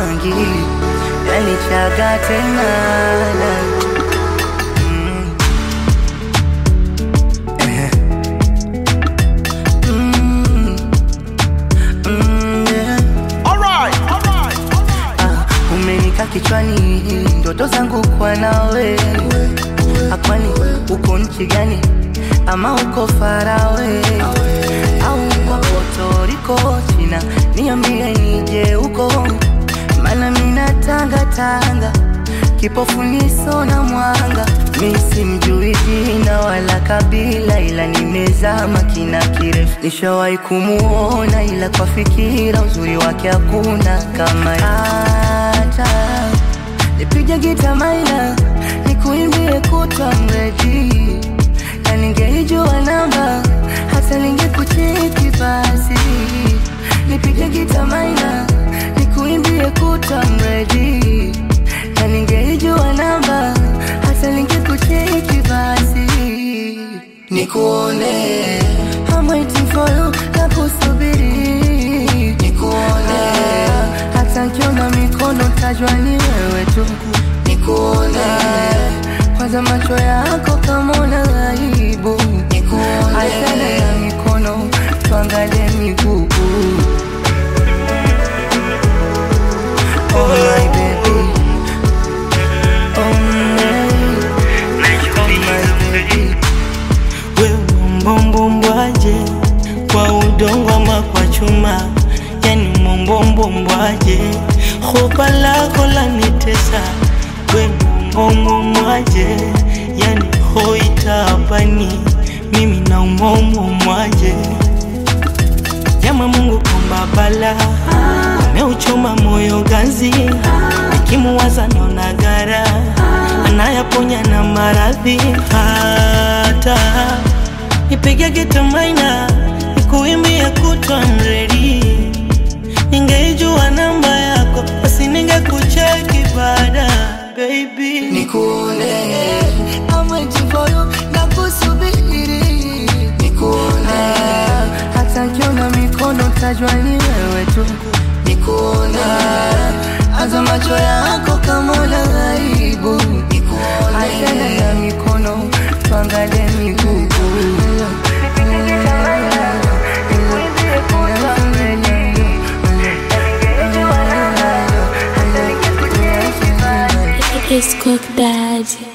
mangi yalichaga tena Mm. Ehe. Mm. Mm, yeah. Ah, umenika kichwani ndoto zangu kwa nawe akwani uko nchi gani ama uko farawe au uko Puerto China niambie nije huko mana mina tanga tanga kipofu niso na mwanga mi simjui jina wala kabila ila nimezama kina kirefu nishawahi kumuona ila kwa fikira uzuri wake hakuna kama hata nipige gita maina nikuimbie kutwa mredi na ningeijua namba hata ningekucheki basi nipige gita maina nikuimbie kutwa mredi na ningeijua namba hata ningekucheki basi nikuone I'm waiting for you na kusubiri nikuone hata nkiona mikono tajwa ni wewe tu nikuone kwanza macho yako kama una aibu nikuone achana na mikono tuangalie miguu Oh my baby Oh my Oh my baby wewe mbombombwaje kwa udongo ama kwa chuma yani mbombombwaje hopa lako lanitesa we mbombombwaje yani hoitabani mimi na umombomwaje Jama Mungu komba bala ameuchoma moyo ganzi, nikimuwaza naona gara anayaponya na maradhi. Hata nipige gita maina nikuimbie kutwa mredi, ningeijua namba yako basi ningekucheki baada baby Nikune I'm waiting for you na kusubiri Nikune Hata nkiona mikono tajwa ni wewe tu Nikune Aza macho yako kama una aibu Nikune Achana na mikono tuangalie miguu It's Cook Daddy.